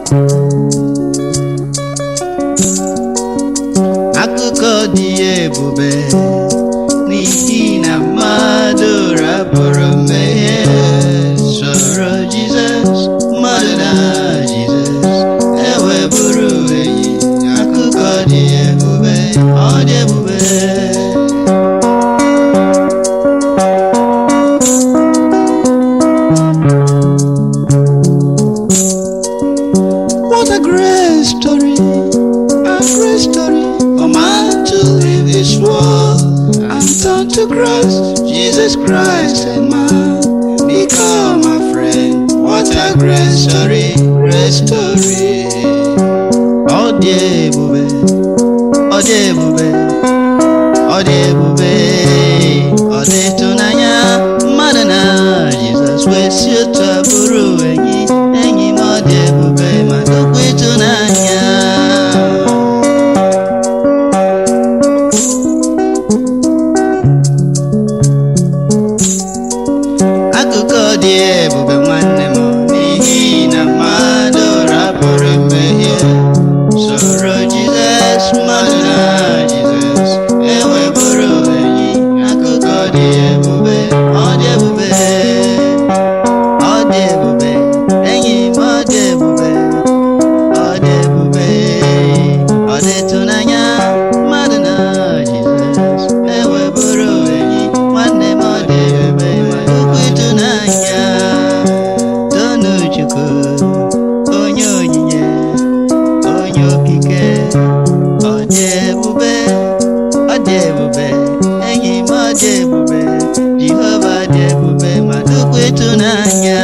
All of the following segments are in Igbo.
akụkọ dị ebube n'ihi na mmadụ rapụrụ mmehie soro Jizọs mmadụ na Jizọs eweburu enyi akụkọ dị ebube ọ dị ebube What a great story, a great story for man to leave this world and turn to Christ, Jesus Christ and man become a friend. What a great story, great story. Ọ dị ebube, ọ dị ebube, ọ dị ebube, ọ dị ịtụnanya mmadụ na Jizọs wee si otu a bụrụ enyi enyi m ọ dị ebube ma dịkwa ịtụnanya akụkọ dị ebube nwanne m n'ihi na mmadụ rapụrụ mmehie soro Jizọs mmadụ na Jizọs eweburu enyi akụkọ dị ebube ọ dị ebube ọ dị ebube enyi m ọ dị ebube ọ dị ebube ọ dị ịtụnanya mmadụ na Jizọs eweburu enyi nwanne m ọ dị ebube ma dịkwa ịtụnanya tonu Chukwu onye onyinye onye okike ọ dị ebube ọ dị ebube enyi m ọ dị ebube Jehova dị ebube ma dịkwa ịtụnanya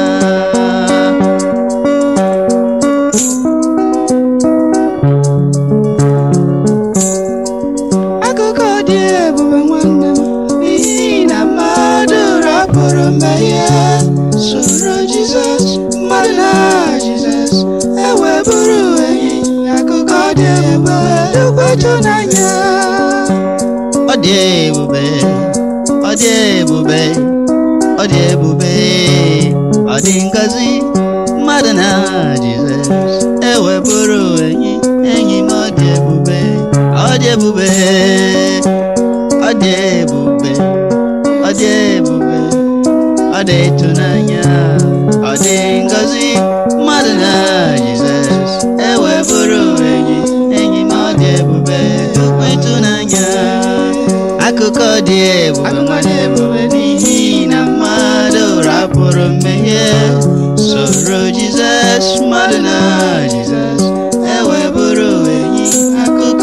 akụkọ dị ebube nwanne m n'ihi na mmadụ rapụrụ mmehie soro Jizọs mmadụ na Jizọs eweburu enyi akụkọ dị ebube dịkwa ịtụnanya ọ dị ebube ọ dị ebube ọ dị ebube ọ dị ngọzi mmadụ na Jizọs eweburu enyi enyi m ọ dị ebube ọ dị ebube ọ dị ebube ọ dị ebube ọ dị ịtụnanya ọ dị ngọzi mmadụ na Jizọs eweburu enyi enyi m ọ dị ebube dịkwa ịtụnanya akụkọ dị ebube nwanne ebube n'ihi na mmadụ rapụrụ mmehie soro Jizọs mmadụ na Jizọs eweburu enyi akụkọ